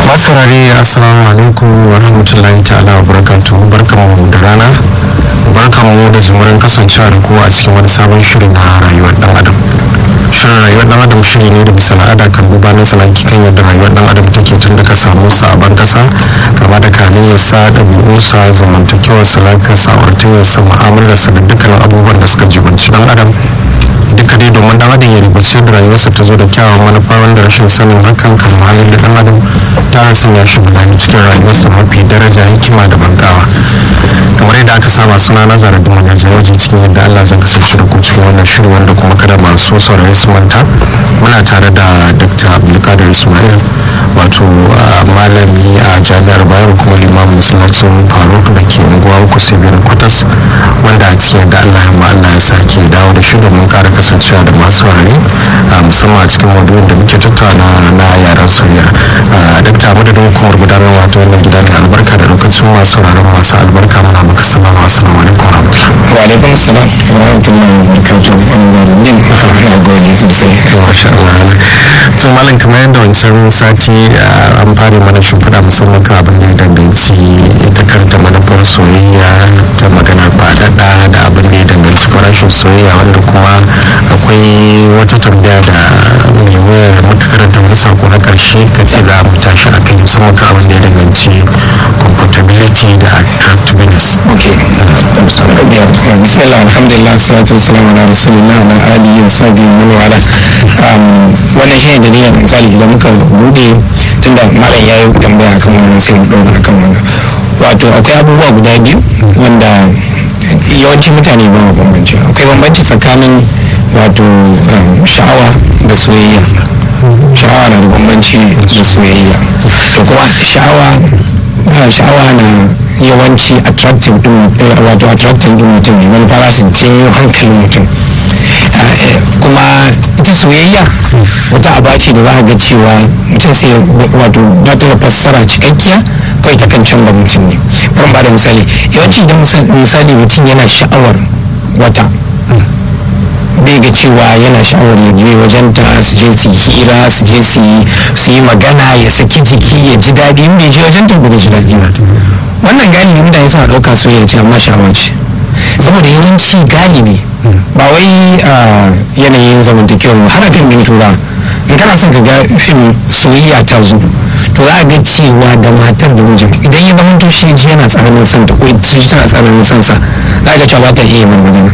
saurare assalamu alaikum wa rahmatullahi ta'ala wa barakatu barkanmu da rana barkanmu da zumurin kasancewa da kowa a cikin wani sabon shiri na rayuwar dan adam shirin rayuwar dan adam shiri ne da bisa al'ada kan duba na tsanaki kan yadda rayuwar dan adam take tun daga samu sa a ban kasa kama da kalayyarsa ɗabi'unsa zamantakewarsa lafiyarsa auratayyarsa mu'amalarsa da dukkanin abubuwan da suka jibanci dan adam duka dai domin dan adam ya ribace da rayuwarsa ta zo da kyawun manufa wanda rashin sanin hakan kan halin da dan adam ta sanya shi bulani cikin rayuwarsa mafi daraja hikima da bangawa kamar yadda aka saba suna na zara da manyan jawaji cikin yadda allah zan kasance da ku cikin wannan shiri wanda kuma kada masu saurari su manta muna tare da dr abdulkadir ismail wato malami a jami'ar bayero kuma limamin masallacin faruk da ke unguwa uku sibiyar kwatas wanda a cikin yadda allah ya allah ya sake dawo da shi domin kara kasancewa da masu saurari musamman a cikin maudu'in da muke tattauna na yaren soyayya dakta madadin hukumar gudanar wato wannan gida mai albarka da lokacin masu sauraron masu albarka muna maka sallama assalamu alaikum wa rahmatullahi wa alaikum salam wa rahmatullahi wa barakatuh an zaruddin na gode sosai masha Allah to malam kamar yadda wancan sati an fara mana shimfiɗa musamman kan abin da ya danganci ita kanta manufar soyayya ta maganar faɗaɗa da abin da ya danganci farashin soyayya wanda kuma akwai wata tambaya da mai wayar muka karanta wani sako na ƙarshe ka ce za mu tashi a kai musamman kan abin da ya danganci comfortability da attractiveness bismillah alhamdulillah salatu wassalamu ala rasulillah wa ala alihi wa sahbihi wa man wala wannan shine dalilin misali idan muka bude tunda malam yayi tambaya akan wannan sai mu dora akan wannan wato akwai abubuwa guda biyu wanda yawancin mutane ba mu bambanci akwai bambanci tsakanin wato sha'awa da soyayya sha'awa na da bambanci da soyayya to kuma sha'awa sha'awa na yawanci attractive din wato attractive din mutum ne wani fara su janyo hankalin mutum kuma ita soyayya wata aba ce da za a ga cewa mutum sai wato ba ta da fassara cikakkiya kawai ta kan canza mutum ne bari ba da misali yawanci idan misali mutum yana sha'awar wata bai ga cewa yana sha'awar ya je wajen ta su je su hira su je su yi magana ya saki jiki ya ji daɗi in bai je wajen ta ba zai ji daɗi ba wannan galibi mutane suna ɗauka soyayya ce amma sha'awa ce saboda yawanci galibi ba wai yanayin zamantakewar ba har fim din tura in kana son ka ga fim soyayya ta zo to za a ga cewa da matar da mijin idan ya zama to shi ji yana tsananin son ta ko shi tana tsananin son sa za a ga cewa ba ta iya yin magana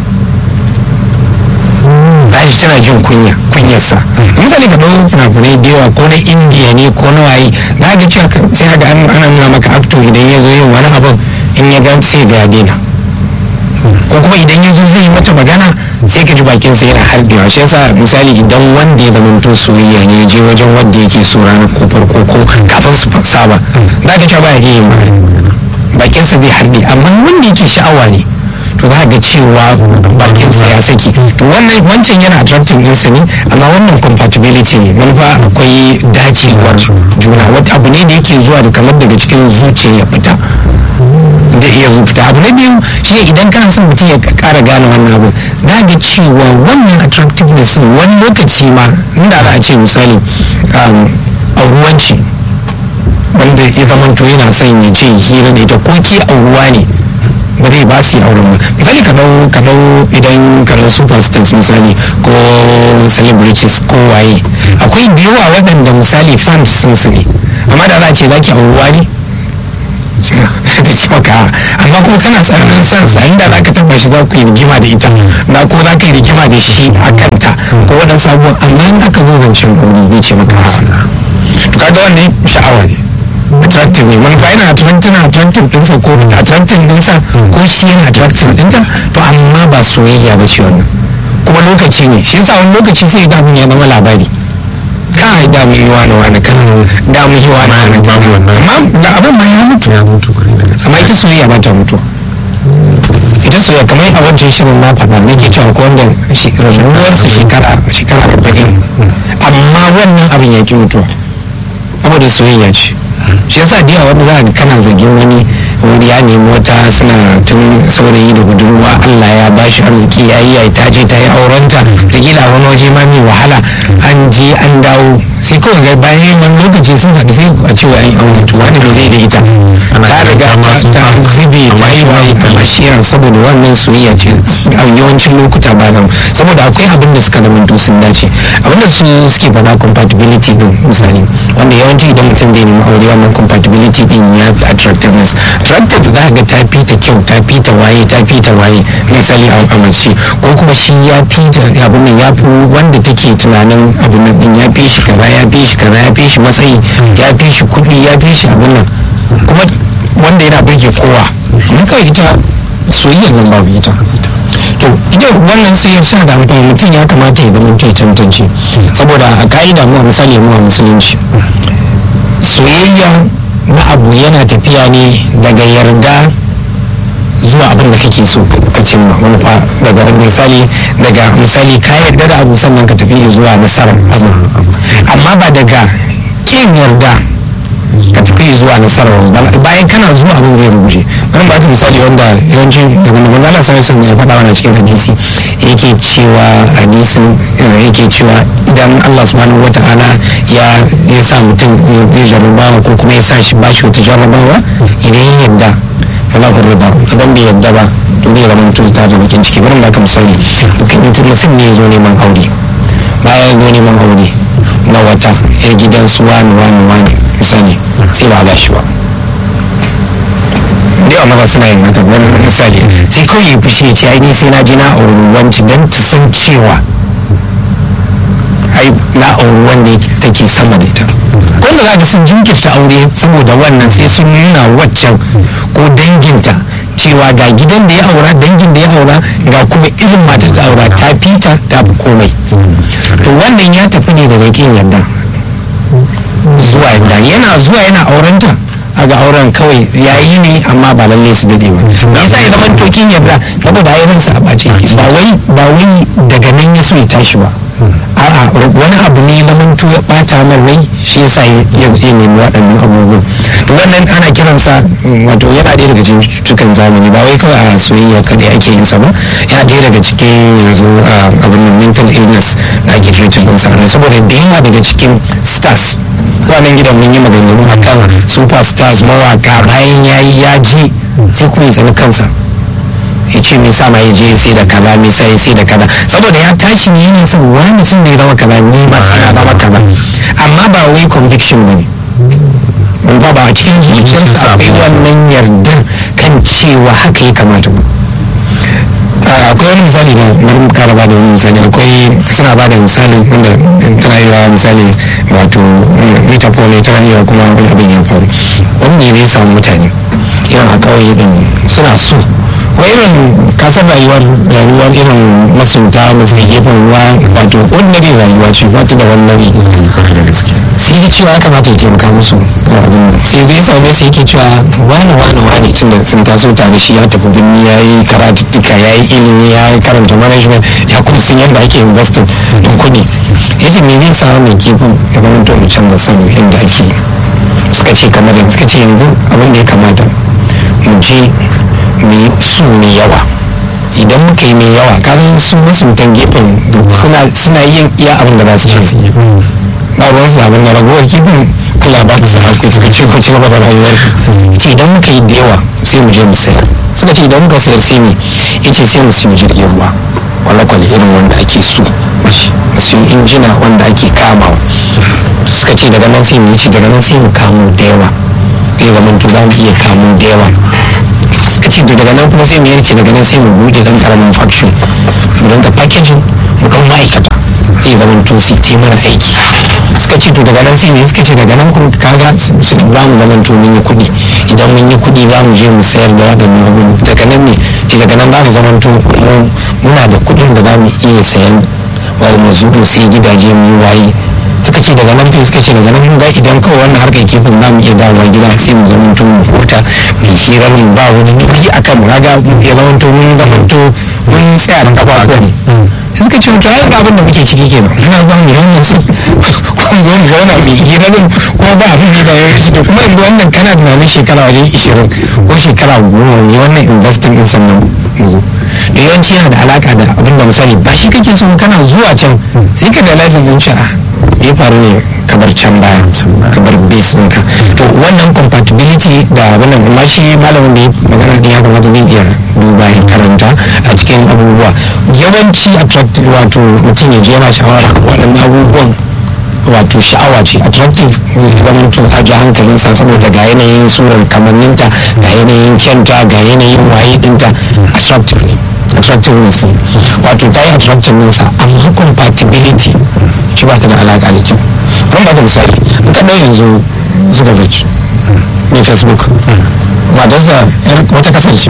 tashi tana jin kunya kunyarsa misali ka ɗau fina-finai da yawa ko na indiya ne ko na waye za ga cewa sai ga ana nuna maka acto idan ya zo yin wani abin in ya gan sai ga daina ko kuma idan ya zo zai yi mata magana sai ka ji bakinsa yana harbewa shi yasa misali idan wanda ya zama to soyayya ne je wajen wanda yake so ranar ko farko ko kafin su saba za ka cewa ba ya iya bakinsa zai harbe amma wanda yake sha'awa ne to za ga cewa bakinsa ya saki to wannan wancan yana attracting ɗinsa ne amma wannan compatibility ne manufa akwai dacewar juna wata abu ne da yake zuwa da kamar daga cikin zuciya ya fita da iya fita abu na biyu shine idan kana son mutum ya kara gane wannan abu za ga cewa wannan attractiveness wani lokaci ma inda za a ce misali auruwanci wanda ya zama to yana son ya ce hira da ita ko ke auruwa ne ba zai ba su yi auren ba misali ka dau ka dau idan ka dau superstars misali ko celebrities ko waye akwai da yawa waɗanda misali fans sun su ne amma da za a ce za ki auruwa ne ta ci maka amma kuma tana tsananin son sa inda za ka taba shi za ku yi rigima da ita na ko za ka yi rigima da shi a kanta ko waɗansu abubuwan amma in aka zo zancen aure zai ce maka to kaga wannan sha'awa ne attractive ne manufa yana attractive na attractive ɗinsa ko attractive ɗinsa ko shi yana attractive ɗinta to amma ba soyayya ba ce wannan kuma lokaci ne shi yasa wani lokaci sai ga mun ya zama labari kai da mun yi wani wani kan da mun yi wani wani kan amma da abin ma ya mutu ya mutu amma ita soyayya ba ta mutu ita soyayya kamar a wancan shirin na faɗa nake cewa ko wanda rabuwarsa shekara shekara arba'in amma wannan abin ya ki mutuwa saboda soyayya ce shi yasa da yawa wanda za ka kana zargin wani wuri ya nemi wata suna tun saurayi da budurwa allah ya bashi arziki ya yi ta je ta yi aurenta ta gila wani waje ma mai wahala an je an dawo sai kawai ga bayan wani lokaci sun haɗu sai a ce wa an yi aure to wani ne zai da ita ta riga ta zube ta yi waye a mashiyan saboda wannan soyayya ce a yawancin lokuta ba nan saboda akwai abin da suka zama sun dace abin da su suke faɗa compatibility din misali wanda yawanci idan mutum zai nemi aure wannan compatibility din ya fi attractiveness attractive za ka ga ta fi ta kyau ta fi ta waye ta fi ta waye misali a mace ko kuma shi ya fi abin nan ya fi wanda take tunanin abin nan din ya fi shi kaza ya fi shi kaza ya fi shi matsayi ya fi shi kuɗi ya fi shi abin nan kuma wanda yana burge kowa amma kawai ita soyayyar nan babu ita to ita wannan sai ya sa da amfani mutum ya kamata ya zama ce tantance saboda a ka'ida mu a misali mu a musulunci soyayya na abu yana tafiya ne daga yarda zuwa abin da kake so ka cimma manufa daga misali daga misali ka yarda da abu sannan ka tafi zuwa nasarar abu amma ba daga kin yarda ka tafi zuwa nasarar bayan kana zuwa abin zai rubuce bari ba ka misali wanda yawanci daga nan Allah sai sun zai faɗa wannan cikin hadisi yake cewa hadisin yake cewa idan Allah subhanahu wata'ala ya ya sa mutum ya jarrabawa ko kuma ya sa shi bashi wata jarrabawa idan ya yarda kana ku rida idan bai yarda ba to bai zama mutum ta da bakin ciki bari ba ka misali mutum ne ya zo neman aure bayan ya zo neman aure na wata yar gidan su wani wani wani misali sai ba shi ba da yawa maza suna yin haka wani misali sai kawai ya fushi ya ce ai ni sai na je na auri wanci don ta san cewa ai na auri wanda take sama da ita wanda za ka sun jinkirta aure saboda wannan sai sun nuna waccan ko danginta cewa ga gidan da ya aura dangin da ya aura ga kuma irin matar da aura ta fita ta fi komai to wannan ya tafi ne daga kin yarda zuwa yarda yana zuwa yana aurenta a ga auren kawai yayi ne amma ba lalle su dade ba me yasa ya zama tokin yarda saboda ayyukansa a bace ba wai ba wai daga nan ya so ya tashi ba a'a wani abu ne lamantu ya bata min rai shi yasa ya nemi waɗannan abubuwan to wannan ana kiransa wato yana ɗaya daga cikin cututtukan zamani ba wai kawai a soyayya kadai ake yin sa ba yana ɗaya daga cikin yanzu abin da mental illness da ake treated din sa saboda da yawa daga cikin stars wannan gidan mun yi maganganu akan superstars mawaka bayan yayi ya ji sai kuma ya tsani kansa ya ce me sa ma ya je sai da kaza me sa ya sai da kaza saboda ya tashi ne ne san wani sun ne zama kaza ni ba sai na zama kaza amma ba wai conviction bane mun ba ba a cikin zuciyarsa akwai wannan yardar kan cewa haka ya kamata ba akwai wani misali na bari mu kara bada wani misali akwai suna bada misali wanda tana yi misali wato metaphor ne tana yi kuma wani abin ya faru wani ne ya samu mutane irin a kawai din suna so wa irin kasar rayuwar rayuwar irin masunta da suke gefen ruwa wato ordinary rayuwa ce ba ta da wani nauyi sai ya cewa ya kamata ya taimaka musu sai zai same su yake cewa wani wani wani tun da sun taso tare shi ya tafi birni ya yi karatuttuka ya yi ilimi ya yi karanta management ya kuma sun yadda ake investing don kuɗi ya ce me zai sa wannan kifin ya zama to mu canza salo yadda ake suka ce kamar da suka ce yanzu abin da ya kamata mu je mu yi su mai yawa idan muka yi mai yawa kasan su masuntan gefen suna yin iya abin da za su ce su yi ba ruwan su abin da ragowar kifin Allah ba ku sana ku tafi ko ci gaba da rayuwar ce idan muka yi da yawa sai mu je mu sayar suka ce idan muka sayar sai ne yace sai mu siyo jirgin ruwa wala kwal irin wanda ake so mu siyo injina wanda ake kamawa suka ce daga nan sai mu yi daga nan sai mu kamo da yawa zai zama to za mu iya kamo da yawa suka ce daga nan kuma sai mu yanke daga nan sai mu bude dan karamin factory mu dinga packaging mu dan ma'aikata sai zama to su te mana aiki suka ce to daga nan sai mu suka ce daga nan kuma kaga za mu zama to mun yi kuɗi idan mun yi kuɗi za mu je mu sayar da waɗannan abubuwan daga nan ne ce daga nan za mu zama to muna da kuɗin da za mu iya sayan wa mu zo mu sai gidaje mu yi waye suka ce daga nan suka ce daga nan ga idan kawai wannan harkar kifin za mu iya dawowa gida sai mu zama to mu huta mu hirar mu ba wani nauyi a kan mu kaga ya zama to mun zama to mun tsaya da kafafuwan suka ce to ai abin da muke ciki kenan muna zuwa mu wannan su kun zo mu zauna mu hira din kuma ba abin da ya yi to kuma yanzu wannan kana tunanin shekara wajen ishirin ko shekara goma ne wannan investing din sannan mu zo da yawanci yana da alaka da abin da misali ba shi kake so kana zuwa can sai ka da lazim din ci ya faru ne kabar can baya kabar base ɗinka to wannan compatibility da abin da amma shi malamin da ya magana da ya kamata zai iya duba ya karanta a cikin abubuwa yawanci attractive wato mutum ya je yana shawara waɗannan abubuwan wato sha'awa ce attractive zaman to a ji hankalinsa saboda ga yanayin surar kamanninta ga yanayin kyanta ga yanayin waye dinta attractive ne attractiveness ne wato ta yi attractiveness amma compatibility shi ba ta da alaƙa da kyau an ba da misali in ka ɗau yanzu zuckerberg mai facebook matarsa wata kasar ce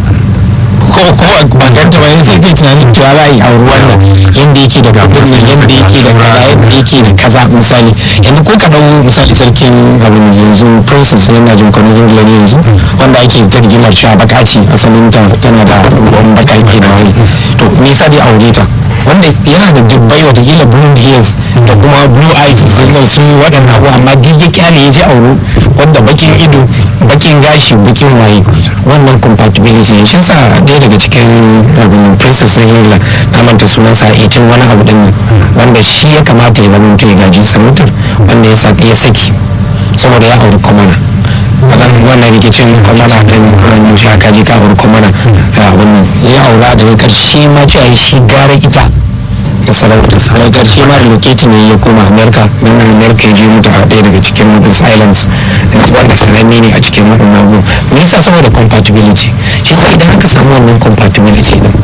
ko ko ba ganta ba yanzu kai tunanin cewa za a yi auri wannan yadda yake da gabin yadda yake da kaza yadda yake da kaza misali yanzu ko ka dau misali sarkin abin yanzu princess yana jin kwanan ingila ne yanzu wanda ake ta rigimar cewa baka ce asalin ta tana da ruwan baka yake da wani to me yasa dai aure ta wanda yana da dubbai watakila blue hairs da kuma blue eyes sun su waɗannan abu amma duk ya kyale ya ji auro wanda bakin ido bakin gashi bakin waye wannan compatibility ne shi sa ɗaya daga cikin abin princess na ingila na manta sunansa a tun wani abu din wanda shi ya kamata ya zama ya gaji sarautar wanda ya saki saboda ya auri kwamana wannan wannan rikicin kwamana din wannan shi aka ji ka auri kwamana wannan ya aura daga ƙarshe ma cewa shi gara ita da sarautarsa daga ƙarshe ma relocating ne ya koma america don america ya je mutu a ɗaya daga cikin Northern Islands wanda sananne ne a cikin waɗannan abubuwan me yasa saboda compatibility shi sa idan aka samu wannan compatibility din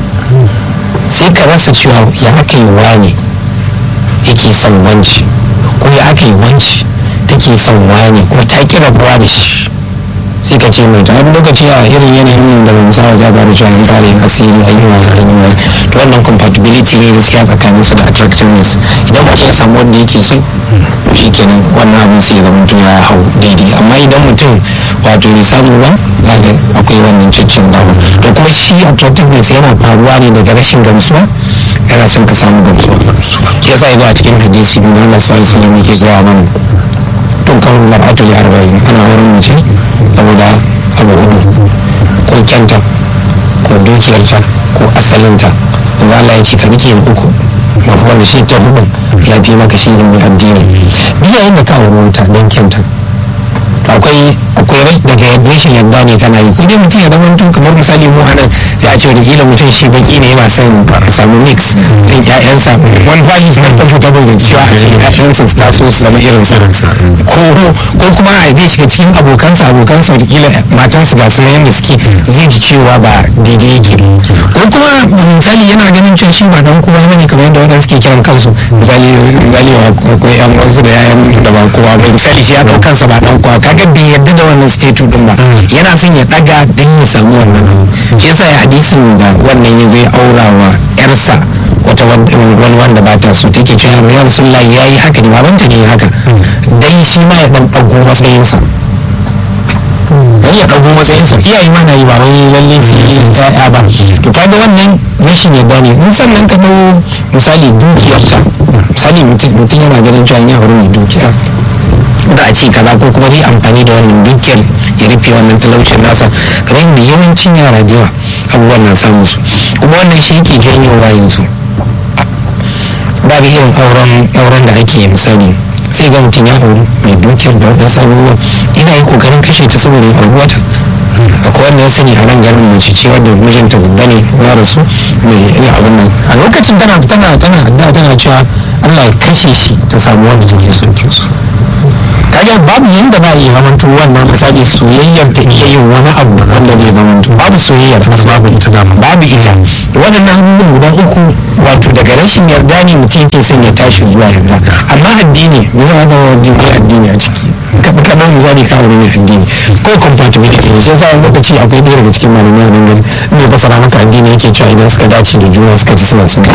sai ka rasa cewa ya aka yi wani yake son wanci ko ya aka yi wanci take son wani kuma ta ki rabuwa da shi sai ka ce mai ta wani lokaci a irin yanayin da ban sawa za ba da cewa an fara yin asiri a yi wa hanyar to wannan compatibility ne gaskiya tsakanin su da attractiveness idan mutum ya samu wanda yake so shi kenan wannan abin sai ya zama mutum ya hau daidai amma idan mutum wato ya samu ba zaga akwai wannan ciccin dawo to kuma shi attractiveness yana faruwa ne daga rashin gamsuwa yana son ka samu gamsuwa yasa ya zo a cikin hadisi mun Allah sallallahu alaihi wasallam yake gaya mana tun kan mar'atu li arba'in ana wurin mace saboda abu hudu ko kyanta ko dukiyarta ko asalinta wanda Allah ya ce ka rike uku mafi wanda shi ta hudun ya fi maka shi mai addini duk yayin da ka auri wuta don kyanta akwai akwai daga rashin yadda ne kana yi ko dai mutum ya zama tun kamar misali mu anan sai a ce da kila mutum shi baki ne yana son a samu mix din ƴaƴansa wani bashi suna comfortable da cewa a ce ƴaƴansa su taso su zama irin sa ko ko kuma a haife shi cikin abokansa abokansa da kila matansu ga su yanda suke zai ji cewa ba daidai yake ko kuma misali yana ganin cewa shi ba dan kowa bane kamar yadda waɗanda suke kiran kansu misali misali ko ƴan wasu da ƴaƴan da ba kowa ba misali shi ya ɗau kansa ba dan kowa kaga bai yarda da wannan statue din ba yana son ya daga dan ya samu wannan shi yasa ya hadisin da wannan ya zai aura wa yarsa wata wani wanda ba ta so take cewa ya rasulullah ya yi haka ne babanta ne haka dan shi ma ya dan dago matsayinsa dan ya dago matsayinsa iyaye ma na yi ba wai lalle su yi ya'ya ba to kaga wannan rashin yadda ne in sannan ka dau misali dukiyarta misali mutum yana ganin cewa ya aure mai dukiya da a ce kaza ko kuma zai amfani da wannan dukiyar ya rufe wannan talaucin nasa kamar yadda yawancin yara da yawa abubuwan na samu su kuma wannan shi yake janyowa yanzu babu irin auren auren da ake misali sai ga mutum ya auri mai dukiyar da waɗansu abubuwan ina yi kokarin kashe ta saboda ya auri wata akwai wanda ya sani a nan garin mace ce wadda mijinta babba ne ya rasu mai iya abin nan a lokacin tana tana tana addu'a tana cewa Allah ya kashe shi ta samu wanda take son su kaga babu yanda ba iya zamanto wannan misali soyayyar ta iya yin wani abu wanda zai zamanto babu soyayyar babu ita da babu ita waɗannan abubuwan guda uku wato daga rashin yarda ne mutum yake son ya tashi zuwa yarda amma addini me za ka ga addini a ciki ka kamar misali ka wuri mai addini ko compatibility ne shi yasa wani lokaci akwai ɗaya daga cikin malamai a nan gari mai fasara maka addini yake cewa idan suka dace da juna suka ci suna sun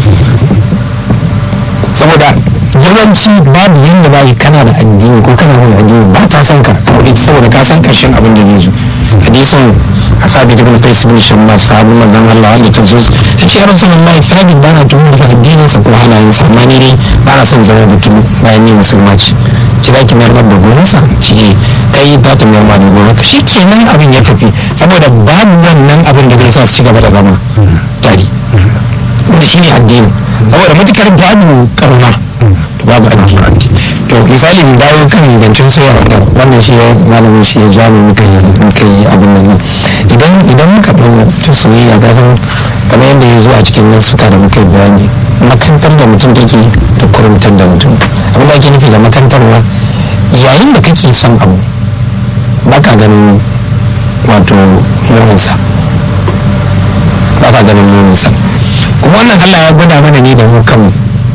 saboda yawanci babu yadda ba yi kana da addini ko kana da addini ba ta san ka kawai saboda ka san karshen abin da zai zo hadisin a sabi ibn qais bin shamma sahabu manzon Allah wanda ta zo ya ce ya rasulullahi fadi ba na tuhumar sa addinin sa ko halayen sa amma ni dai ba na son zama mutum bayan ni musulma ce ki za ki mayar da gonar sa shi kai ba ta mayar da gonar ka kenan abin ya tafi saboda babu wannan abin da zai sa su ci gaba da zama tare wanda shine addini saboda matukar babu karuna babu addini to misali mu dawo kan zancen soya wanda wannan shi ya malamin shi ya ja mu muka yi muka yi abin nan idan idan muka ɗau ta soyayya ga san kamar yadda ya zo a cikin nasuka da muka yi bayani makantar da mutum take da kurumtar da mutum abin da ake nufi da makantarwa yayin da kake son abu ba ka ganin wato muninsa ba ka ganin muninsa kuma wannan allah ya gwada mana ne da mu kanmu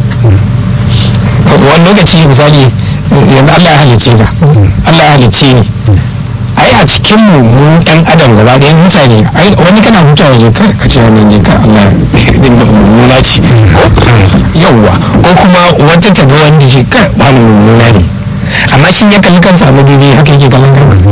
wani lokaci misali yanzu Allah ya halicce ka Allah ya halicce ni ai a cikin mu mu yan adam gaba ɗaya mutane ai wani kana hutawa ne ka ka ce wannan ne ka Allah din da mummuna ce yawwa ko kuma wata ta ga wanda shi ka wani mummuna ne amma shi ya kalli kansa a madubi haka yake kallon kansa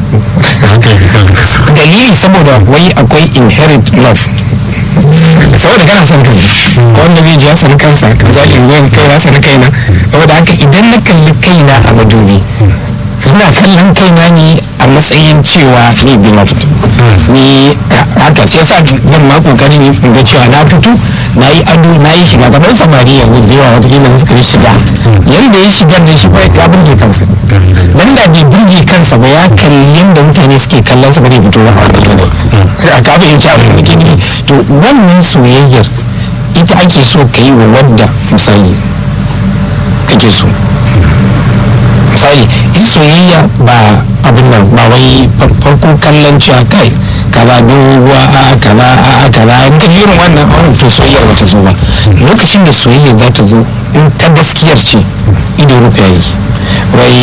dalili saboda wai akwai inherent love saboda kana son kai ko wanda bai ji ya sani kansa ka zali in kai na sani kaina saboda haka idan na kalli kaina a madubi ina kallon kaina ne a matsayin cewa ni beloved ni haka sai sa zan ma kokarin in ga cewa na fito na yi ado na yi shiga gaban samari yanzu da yawa wata kila suka yi shiga yanda ya shiga da shi ya burge kansa dan da bai burge kansa ba ya kalli yanda mutane suke kallon sa ba zai fito ba a wannan yanayi a ka fahimci abin da ke nufi to wannan soyayyar ita ake so ka yi wa wadda misali kake so misali ita soyayya ba abin nan ba wai farko kallon cewa kai kaza doguwa a kaza a kaza in ka irin wannan auren to soyayyar bata zo ba lokacin da soyayya za ta zo in ta gaskiyar ce ido rufe yi wai